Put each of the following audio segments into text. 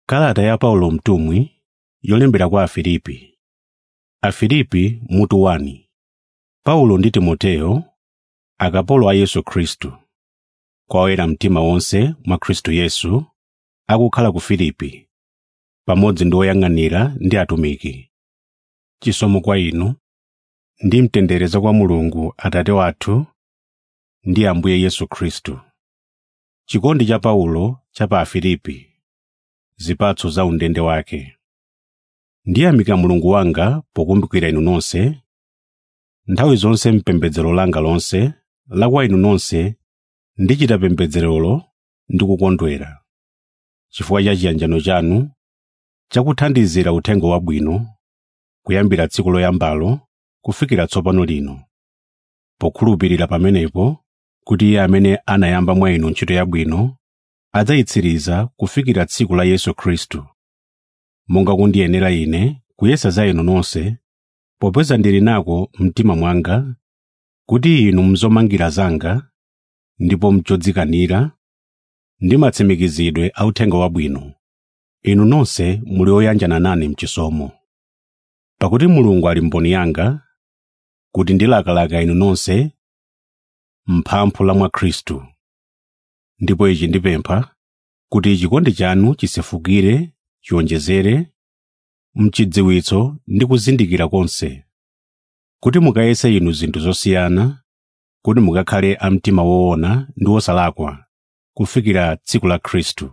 kalata ya paulo mtumwi yolembera kwa afilipi afilipi mutu 1 paulo ndi timoteyo akapolo a yesu khristu kwa oyera mtima wonse mwa khristu yesu akukhala ku filipi pamodzi ndi oyang'anira ndi atumiki chisomo kwa inu ndi mtendere za kwa mulungu atate wathu ndi ambuye yesu khristu chikondi cha paulo cha pa afilipi zipatso za undende wake ndiyamika mulungu wanga pokumbukira inu nonse nthawi zonse mpembedzero langa lonse la kwa inu nonse ndichita pembedzerolo ndi kukondwera chifukwa cha chiyanjano chanu chakuthandizira uthenga wabwino kuyambira tsiku loyambalo kufikira tsopano lino pokhulupirira pamenepo kuti iye amene anayamba mwa inu ntchito yabwino adzayitsiriza kufikira tsiku la yesu khristu monga kundiyenera ine kuyesa za inu nonse popeza ndili nako mtima mwanga kuti inu mzomangira zanga ndipo mchodzikanira ndi matsimikizidwe a uthenga wabwino inu nonse muli oyanjana nane mchisomo pakuti mulungu ali mboni yanga kuti ndilakalaka inu nonse mphampho la mwa khristu ndipo ichi ndipempha kuti chikondi chanu chisefukire chionjezere mchidziwitso ndi kuzindikira konse kuti mukayese inu zinthu zosiyana kuti mukakhale a mtima woona ndi wosalakwa kufikira tsiku la khristu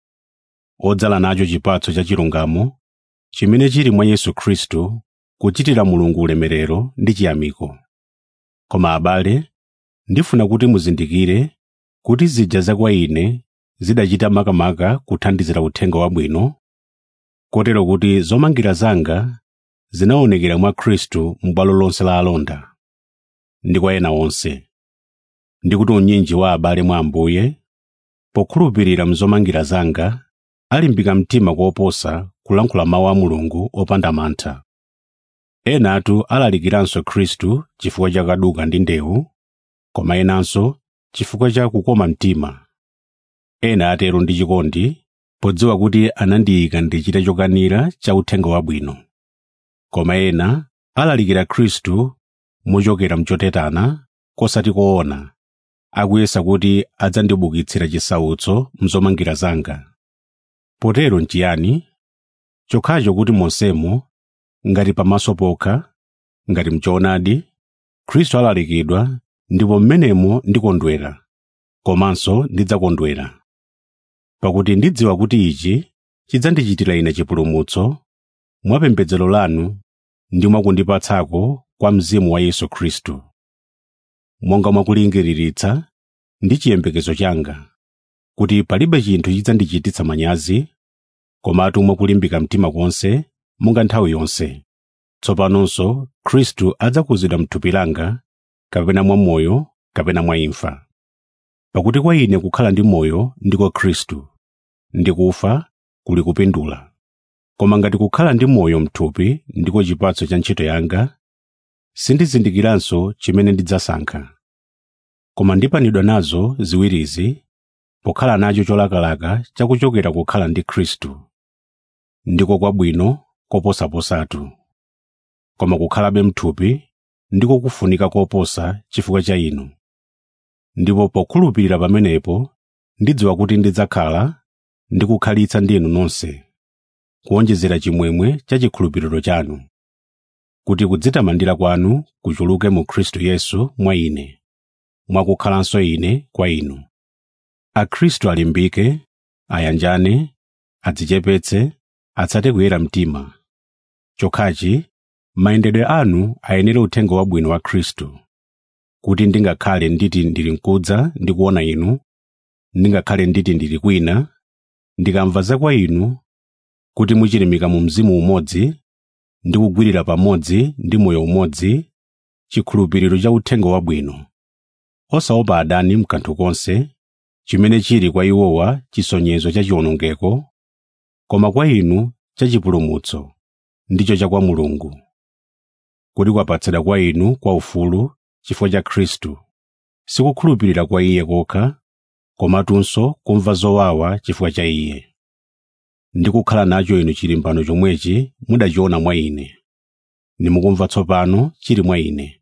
odzala nacho chipatso cha chilungamo chimene chili mwa yesu khristu kuchitira mulungu ulemerero ndi chiyamiko koma abale ndifuna kuti muzindikire kuti zija za kwa ine zidachita makamaka kuthandizira uthenga wabwino kotero kuti zomangira zanga zinaonekera mwa khristu m'bwalo lonse la alonda ndi kwa ena onse ndi kuti unyinji wa abale mwa ambuye pokhulupirira mzomangira zanga alimbika mtima koposa kulankhula mawu a mulungu opanda mantha enatu alalikiranso khristu chifukwa cha kaduka ndi ndewu koma enanso chifukwa cha kukoma mtima ena atero ndi chikondi podziwa kuti anandiyika ndichite chokanira cha uthenga wabwino koma ena alalikira khristu mochokera mchotetana kosati koona akuyesa kuti adzandibukitsira chisautso mzomangira zanga potero nchiyani chokhacho kuti monsemo ngati pamaso pokha ngati mchoonadi khristu alalikidwa ndipo mmenemo ndikondwera komanso ndidzakondwera pakuti ndidziwa kuti ichi chidzandichitira ine chipulumutso mwa pembedzero lanu ndi mwakundipatsako kwa mzimu wa yesu khristu monga mwakulingiriritsa ndi chiyembekezo changa kuti palibe chinthu chidzandichititsa manyazi komatu mwakulimbika mtima konse monga nthawi yonse tsopanonso khristu adzakuzidwa m'thupi langa kapena mwa moyo kapena mwa imfa pakuti kwa ine kukhala ndi moyo ndiko khristu ndi kufa kuli kupindula koma ngati kukhala ndi moyo m'thupi ndiko chipatso cha ntchito yanga sindizindikiranso chimene ndidzasankha koma ndipanidwa nazo ziwirizi pokhala nacho cholakalaka chakuchokera kukhala ndi khristu ndiko kwabwino koposaposatu koma kukhalabe m'thupi ndiko kufunika koposa chifukwa cha inu ndipo pokhulupirira pamenepo ndidziwa kuti ndidzakhala ndi kukhalitsa ndi inu nonse kuonjezera chimwemwe cha chikhulupiriro chanu kuti kudzitamandira kwanu kuchuluke mu khristu yesu mwa ine mwakukhalanso ine kwa inu akhristu alimbike ayanjane adzichepetse atsate kuyera mtima chokhachi mayendedwe anu ayenere uthenga wabwino wa khristu kuti ndingakhale nditi ndili nkudza ndi kuona inu ndingakhale nditi ndili kwina ndikamva za kwa inu kuti muchilimika mu mzimu umodzi ndi kugwirira pamodzi ndi moyo umodzi chikhulupiriro cha uthenga wabwino osaopa adani mkanthu konse chimene chili kwa iwowa chisonyezo cha chiwonongeko koma kwa inu cha chipulumutso ndicho cha kwa mulungu kuti kwapatsidwa kwa inu kwa ufulu chifukwa cha khristu sikukhulupirira kwa iye kokha komatunso kumva zowawa chifukwa cha iye ndi kukhala nacho inu chilimbano chomwechi mudachiona mwa ine nimukumva tsopano chili mwa ine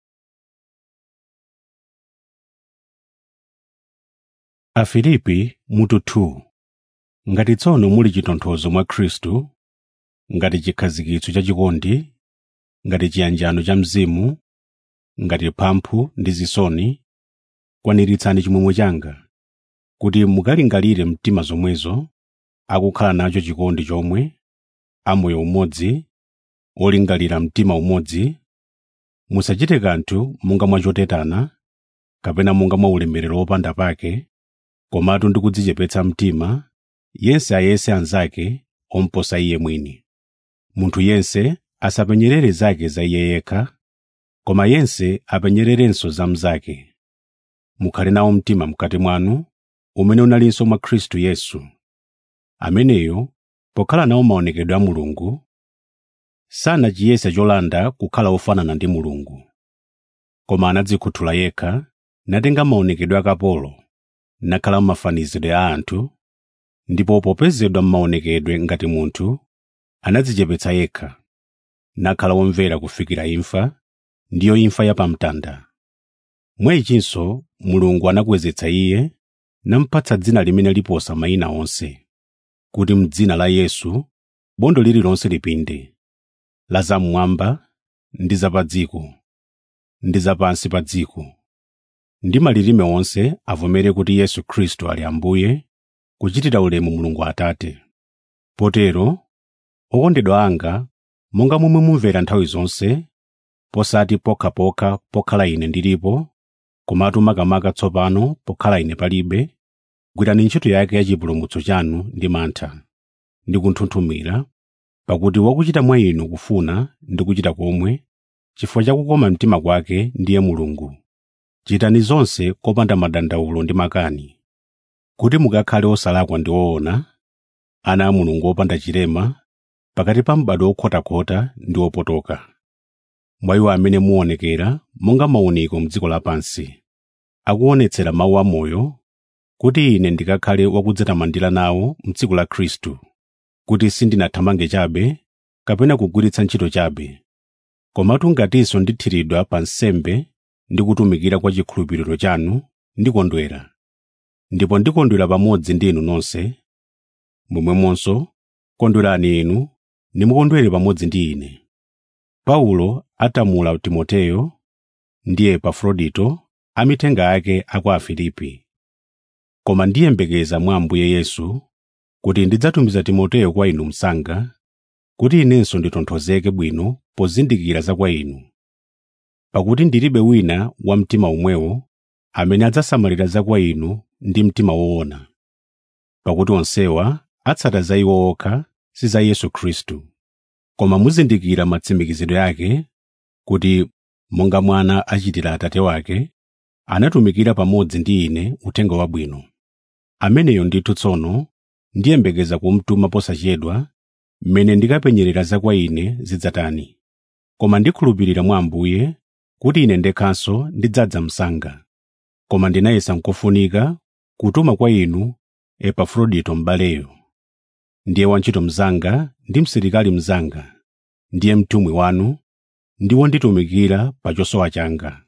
afilipi mutu 2 ngati tsono muli chitonthozo mwa khristu ngati chikhazikitso cha chikondi ngati chiyanjano cha mzimu ngati mphamphu ndi zisoni kwaniritsani chimwemwe changa kuti mukalingalire mtima zomwezo akukhala nacho chikondi chomwe amoyo umodzi olingalira mtima umodzi musachite kanthu monga mwachotetana kapena monga mwa ulemerero wopanda pake komatu ndi kudzichepetsa mtima yense ayese anzake omposa iye mwini munthu yense asapenyerere zake za iye yekha koma yense apenyererenso za mnzake mukhale nawo mtima mkati mwanu umene unalinso mwa khristu yesu ameneyo pokhala nawo maonekedwe a mulungu sanachiyese cholanda kukhala ofanana ndi mulungu koma anadzikhuthula yekha natenga maonekedwe a kapolo nakhala m'mafanizidwe a anthu ndipo popezedwa m'maonekedwe ngati munthu anadzichepetsa yekha nakhala womvera kufikira imfa ndiyo imfa yapamtanda mwa ichinso mulungu anakwezetsa iye namupatsa dzina limene liposa mayina onse kuti m'dzina la yesu bondo lililonse lipinde la zamwamba ndi zapa dziko ndi zapansi pa dziko ndi malilime onse avomere kuti yesu khristu ali ambuye kuchitira ulemu mulungu atate potero okondedwa anga monga momwe mumvera nthawi zonse posati pokhapokha pokhala ine ndilipo komatu makamaka tsopano pokhala ine palibe gwirani ntchito yake ya chipulumutso chanu ndi mantha ndi kunthunthumira pakuti wakuchita mwa inu kufuna ndi kuchita komwe chifukwa cha kukoma mtima kwake ndiye mulungu chitani zonse kopanda madandawulo ndi makani kuti mukakhale osalakwa ndi oona ana a mulungu opanda chilema pakati pa m'bado okhotakhota ndi opotoka mwa iwo amene muonekera monga mauniko m'dziko lapansi akuonetsera mawu amoyo kuti ine ndikakhale wakudzatamandira nawo m'dziko la khristu kuti sindinathamange chabe kapena kugwiritsa ntchito chabe komatu ngatinso ndithiridwa pa nsembe ndi kutumikira kwa chikhulupiriro chanu ndikondwera ndipo ndikondwera pamodzi ndi inu nonse momwemonso kondwerani inu nimukondwere pamodzi ndi ine paulo atamula timoteyo ndi epafrodito amithenga ake a kwa afilipi koma ndiyembekeza mwa ambuye yesu kuti ndidzatumiza timoteyo kwa inu msanga kuti inenso nditonthozeke bwino pozindikira za kwa inu pakuti ndilibe wina wa mtima umwewo amene adzasamalira za kwa inu ndi mtima woona pakuti onsewa atsata za iwo okha si za yesu khristu koma muzindikira matsimikizidwe ake kuti monga mwana achitira atate wake anatumikira pamodzi ndi ine uthenga wabwino ameneyo ndithu tsono ndiyembekeza kumtuma posachedwa mmene ndikapenyerera za kwa ine zidzatani koma ndikhulupirira mwa ambuye kuti ine ndekhanso ndidzadza msanga koma ndinayesa nkofunika kutuma kwa inu epafrodito m'baleyo ndiye wantchito mnzanga ndi msilikali mnzanga ndiye mtumwi wanu ndi wonditumikira pa chosowa changa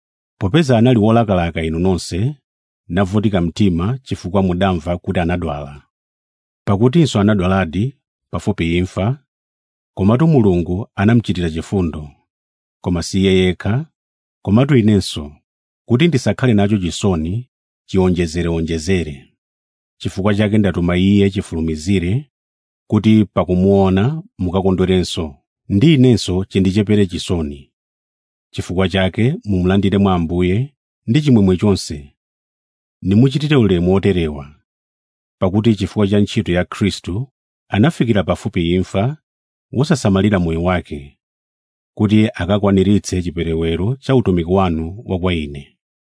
popeza anali wolakalaka inu nonse navutika mtima chifukwa mudamva kuti anadwala pakutinso anadwaladi pafupi imfa komatu mulungu anamuchitira chifundo koma si iye yekha komatu inenso kuti ndisakhale nacho chisoni chionjezereonjezere chifukwa chake ndatuma iye chifulumizire kuti pakumuona mukakondwerenso ndi inenso chindichepere chisoni chifukwa chake mumulandire mwa ambuye ndi chimwemwe chonse nimuchitire ulemu woterewa pakuti chifukwa cha ntchito ya khristu anafikira pafupi imfa wosasamalira moyo wake kuti akakwaniritse chiperewero cha utumiki wanu wa kwa ine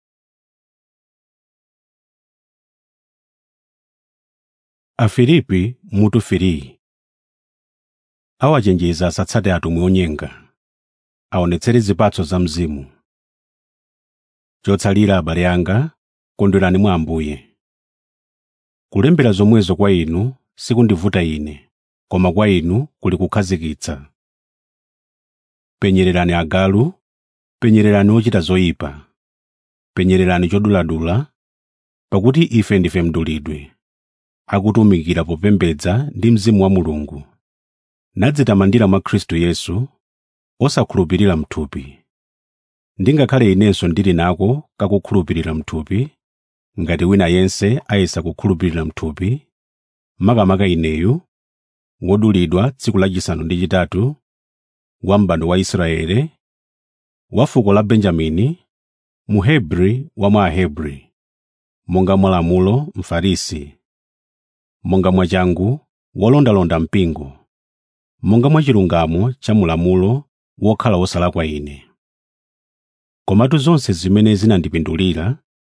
afilipi mutu 3 awachenjeza asatsate atumwi onyenga aonetsere zipatso za mzimu chotsalira abale anga kondwerani mwa ambuye kulembera zomwezo kwa inu sikundivuta ine koma kwa inu kuli kukhazikitsa penyererani agalu penyererani ochita zoyipa penyererani choduladula pakuti ife ndife mdulidwe akutumikira popembedza ndi mzimu wa mulungu nadzitamandira mwa khristu yesu osakhulupirira mthupi ndingakhale inenso ndili nako kakukhulupirira mthupi ngati wina yense ayesa kukhulupirira mthupi makamaka ineyu wodulidwa tsiku lachisanu ndi chitatu wa m'bado wa israele wa fuko la benjamini muhebri wa mwa ahebri monga mwa lamulo mfarisi monga mwachangu wolondalonda mpingo monga mwa chilungamo cha mulamulo wokhala wosalakwa ine komatu zonse zimene zinandipindulira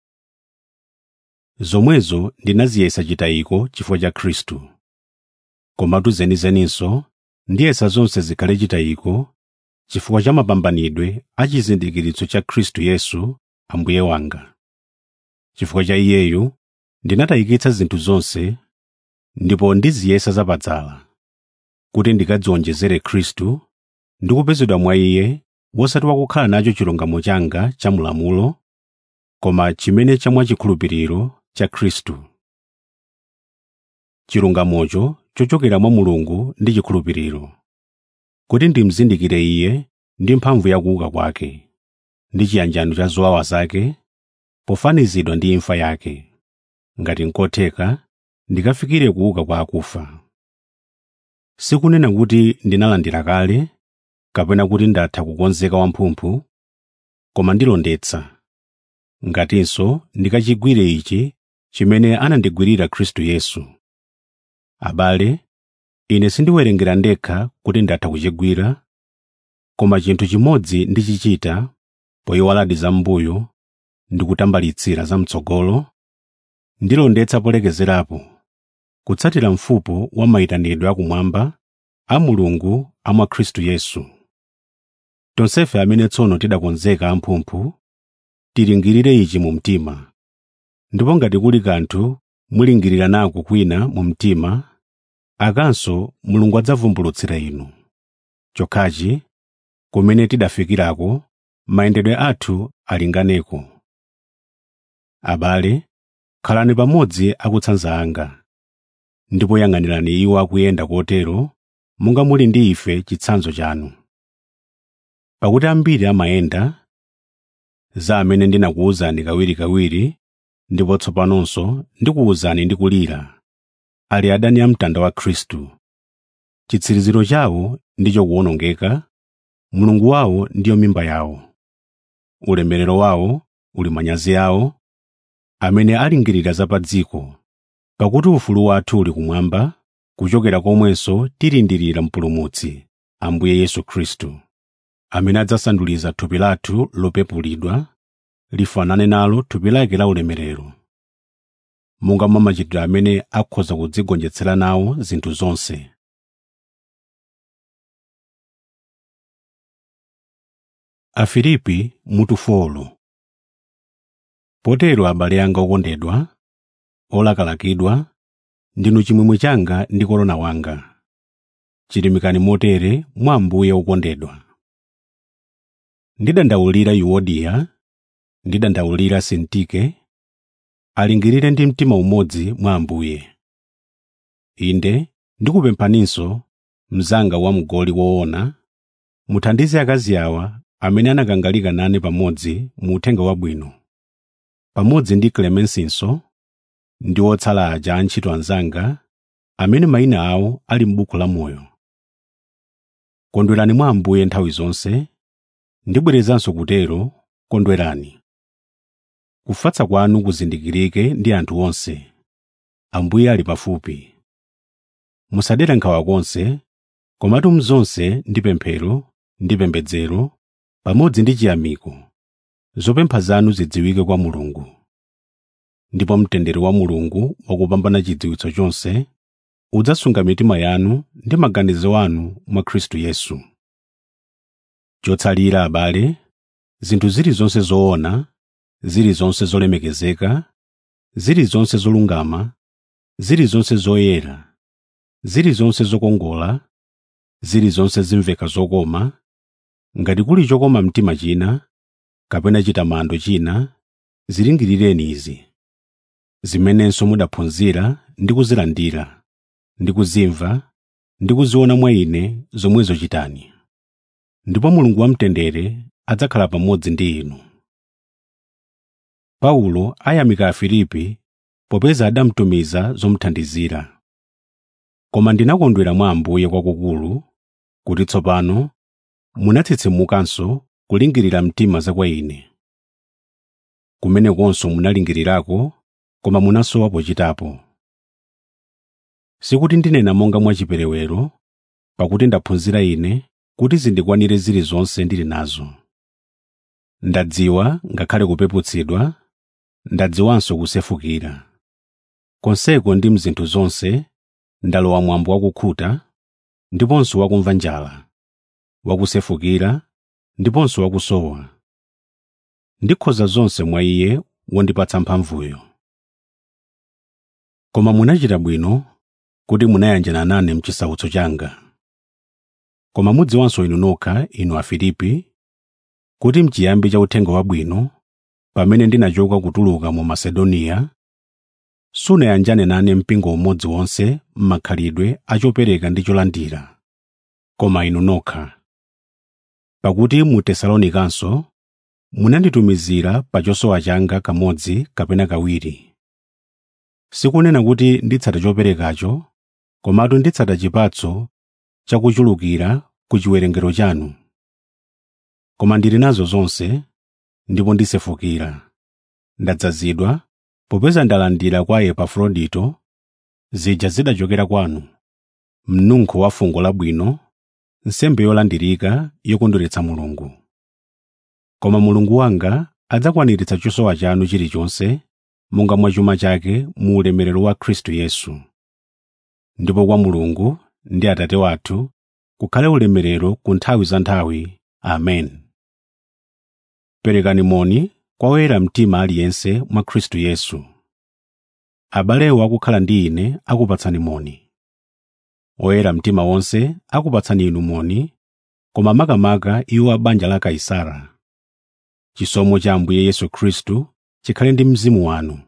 zomwezo ndinaziyesa chitayiko chifukwa cha khristu komatu zenizeninso ndiyesa zonse zikhale chitayiko chifukwa cha mapambanidwe a chizindikiritso cha khristu yesu ambuye wanga chifukwa cha iyeyu ndinatayikitsa zinthu zonse ndipo ndiziyesa zapadzala kuti ndikadziwonjezere khristu ndi kupezedwa mwa iye wosati wakukhala nacho chilungamo changa cha mulamulo koma chimene cha mwachikhulupiriro cha khristu chilungamocho chochokera mwa mulungu ndi chikhulupiriro kuti ndimzindikire iye ndi mphamvu ya kuuka kwake ndi chiyanjano cha zowawa zake pofanizidwa ndi imfa yake ngati nkotheka ndikafikire kuuka kwa akufa sikunena kuti ndinalandira kale kapena kuti ndatha kukonzeka wamphumphu koma ndilondetsa ngatinso ndikachigwire ichi chimene anandigwirira khristu yesu abale ine sindiwerengera ndekha kuti ndatha kuchigwira koma chinthu chimodzi ndichichita poyiwaladi zam'mbuyo ndi kutambalitsira zam'tsogolo ndilondetsa polekezerapo kutsatira mfupo wa mayitanidwe akumwamba a mulungu a mwa khristu yesu tonsefe amene tsono tidakonzeka amphumphu tilingirire ichi mu mtima ndipo ngati kuli kanthu mulingirira nako kwina mu mtima akanso mulungu adzavumbulutsira inu chokhachi kumene tidafikirako mayendedwe athu alinganeko abale khalani pamodzi akutsanza anga ndipo yang'anirani iwo akuyenda kotero monga muli ndi ife chitsanzo chanu pakuti ambiri amayenda za amene ndinakuwuzani kawirikawiri ndipo tsopanonso ndikuwuzani ndi kulira ali adani a mtanda wa khristu chitsiriziro chawo ndicho kuwonongeka mulungu wawo ndiyo mimba yawo ulemerero wawo uli manyazi awo amene alingirira za pa dziko pakuti ufulu wathu uli kumwamba kuchokera komwenso tilindirira mpulumutsi ambuye yesu khristu amene adzasanduliza thupi lathu lopepulidwa lifanane nalo thupi lake la ulemerero monga mwa machitidwe amene akhoza kudzigonjetsera nawo zinthu zonse afilipi mutu folo potero abale anga okondedwa olakalakidwa ndinu chimwemwe changa ndi korona wanga chilimikani motere mwa ambuye okondedwa ndidandaulira yuodiya ndidandaulira sintike alingirire ndi mtima umodzi mwa ambuye inde ndikupemphaninso mnzanga wamgoli woona muthandize akazi awa amene anakangalika nane pamodzi mu uthenga wabwino pamodzi ndi klemensinso ndi otsala aja antchito anzanga amene mayina awo ali m'buku la moyo kondwerani mwa ambuye nthawi zonse ndibwerezanso kutero kondwerani kufatsa kwanu kuzindikirike ndi anthu onse ambuye ali pafupi musadere nkhawa konse komatu mzonse ndi pemphero ndi pembedzero pamodzi ndi chiyamiko zopempha zanu zidziwike kwa mulungu ndipo mtendere wa mulungu wakupambana chidziwitso chonse udzasunga mitima yanu ndi maganizo anu mwa khristu yesu chotsalira abale zinthu zilizonse zoona zilizonse zolemekezeka zilizonse zolungama zilizonse zoyera zilizonse zokongola zilizonse zimveka zokoma ngati kuli chokoma mtima china kapena chitamando china zilingirireni izi zimenenso mudaphunzira ndi kuzilandira ndi kuzimva ndi kuziona mwa ine zomwezo chitani ndipo mulungu wamtendere adzakhala pamodzi ndi inu paulo ayamika afilipi popeza adamtumiza zomuthandizira koma ndinakondwera mwa ambuye kwakukulu kuti tsopano munatsitsimukanso kulingirira mtima za kwa ine kumenekonso munalingirirako koma munasowa pochitapo sikuti ndinena monga mwachiperewero pakuti ndaphunzira ine kuti zindikwanire zilizonse ndili nazo ndadziwa ngakhale kupeputsidwa ndadziwanso kusefukira konseko ndi mzinthu zonse ndalowa mwambo wakukhuta ndiponso wakumva njala wakusefukira ndiponso wakusowa ndikhoza zonse mwa iye wondipatsa mphamvuyo koma munachita bwino kuti munayanjana nane mchisautso changa koma mudziwanso inu nokha inu afilipi kuti mchiyambi cha uthenga wabwino pamene ndinachoka kutuluka mu masedoniya sunayanjane nane mpingo umodzi wonse m'makhalidwe achopereka ndi cholandira koma inu nokha pakuti mu tesalonikanso munanditumizira pa chosowa changa kamodzi kapena kawiri sikunena kuti nditsata choperekacho komatu nditsata chipatso chakuchulukira ku chiwerengero chanu koma ndili nazo zonse ndipo ndisefukira ndadzazidwa popeza ndalandira kwa epafrodito zija zidachokera kwanu mnunkho wa fungo labwino nsembe yolandirika yokondweretsa mulungu koma mulungu wanga adzakwaniritsa chosowa chanu chilichonse monga mwa chuma chake mu ulemerero wa khristu yesu ndipo kwa mulungu ndi atate wathu kukhale ulemerero ku nthawi za nthawi amen perekani moni kwa oyera mtima aliyense mwa khristu yesu abalewo akukhala ndi ine akupatsani moni oyera mtima wonse akupatsani inu moni koma makamaka iwo a banja la kaisara chisomo cha ambuye yesu khristu chikhale ndi mzimu wanu